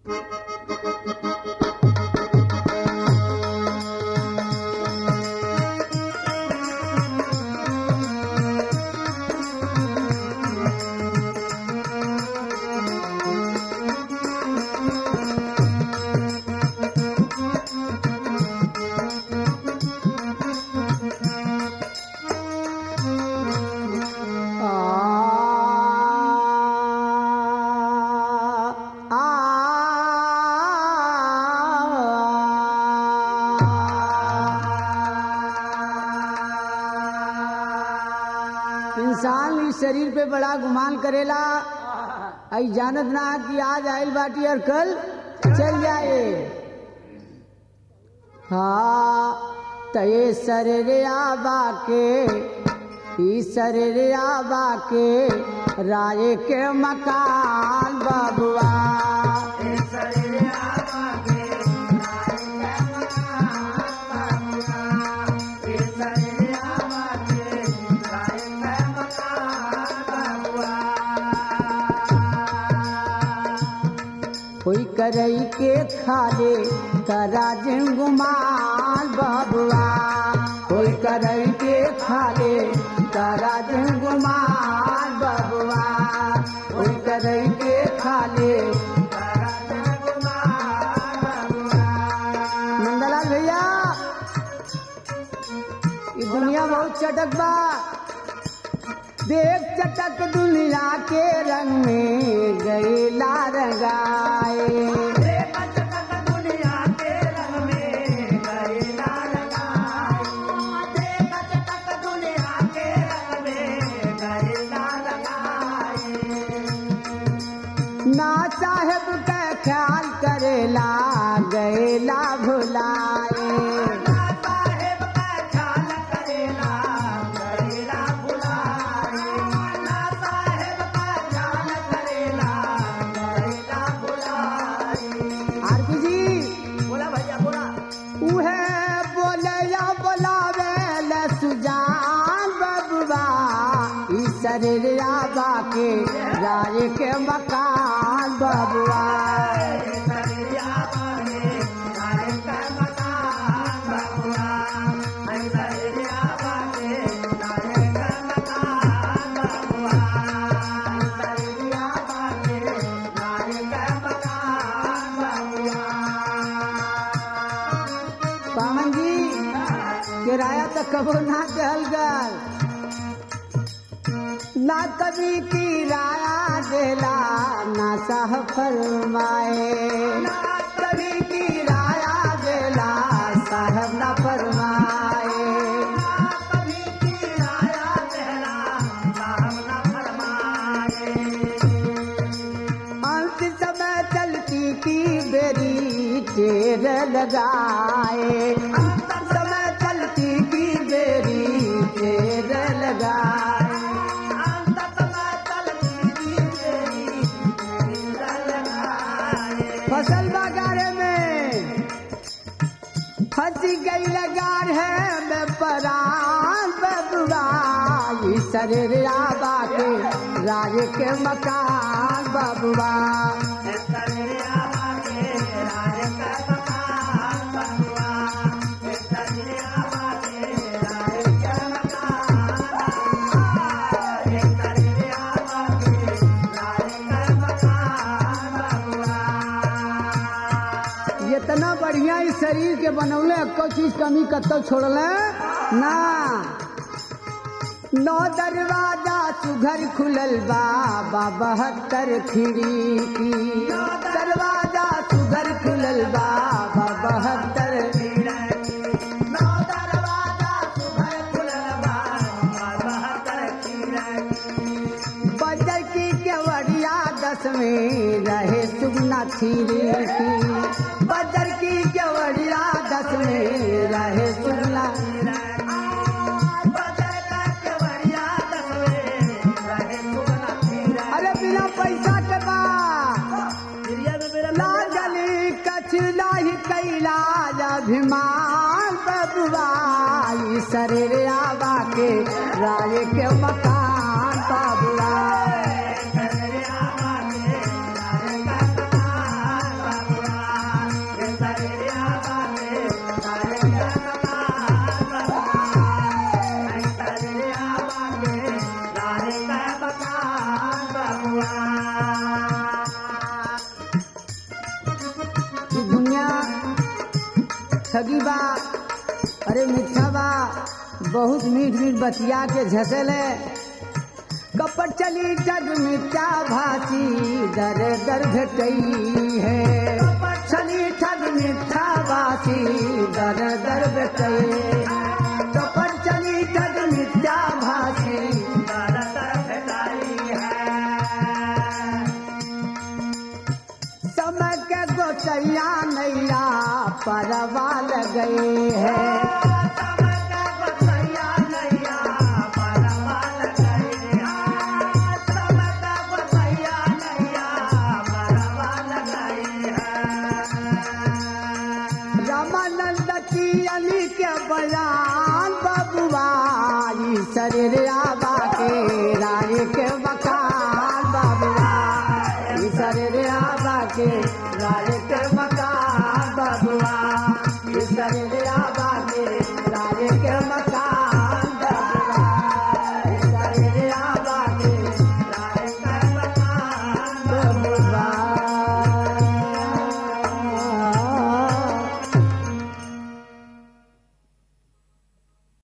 इंसान इस शरीर पे बड़ा गुमान करेला आई जानत ना कि आज आइल बाटी और कल चल जाए हाँ तये शरीर आबा के ई शरीर आबा के राय के मकान बबुआ कोई करई के खाले करा गुमाल बबुआ कोई करई के खाले करा गुमाल बबुआ कोई करई के खाले नंदलाल भैया ये दुनिया बहुत चटक बा देख चटक दुनिया के रंग में गैला रंगाए ना साहेब का ख्याल करेला गैला भुलाए आरती जी बोला भैया बोला उहे बोले या बोलावे ले सुजान बबुआ ई शरीर आबा के राय के मकान बबुआ पावन जी किराया तो कबो ना कहल गल ना कभी किराया देला ना साह फरमाए ना कभी किराया देला साहब ना फरमाए अंत समय चलती की बेरी टेर लगाए अंत समय चलती की बेरी टेर लगाए फसल बागारे में फंसी गई लगार है मैं परान बबुआ ई शरीर आबा के राज के मकान बबुआ इतना बढ़िया इस शरीर के बनौले को चीज कमी कतो छोड़ले ना नौ दरवाजा सुघर खुलल बा बा बहत्तर खिड़की दरवाजा सुघर खुलल बा बा बहत्तर बजर की केवड़िया दस में रहे सुगना थीरी की बजर की केवड़िया दस में रहे सुगना अरे बिना पैसा के बा लागली कछला ही कैलाज अभिमान बबुआ ई शरीर आबा के राय के मकान बबुआ अरे मिठा बा बहुत मीठ मीठ बतिया के झसेले कपट चली जग मिथ्या भाषी दर दर भेटई है कपट चली ठग मिथ्या भाषी दर दर भेटई कपट चली ठग मिथ्या भाषी दर दर भेटई है समय के गोचैया नैया परवा गए हैं रामानंद की अली के बयान बबुआ शरीर आबा के राय के मकान बबुआ शरीर आबा के राय के मकान बबुआ शरीर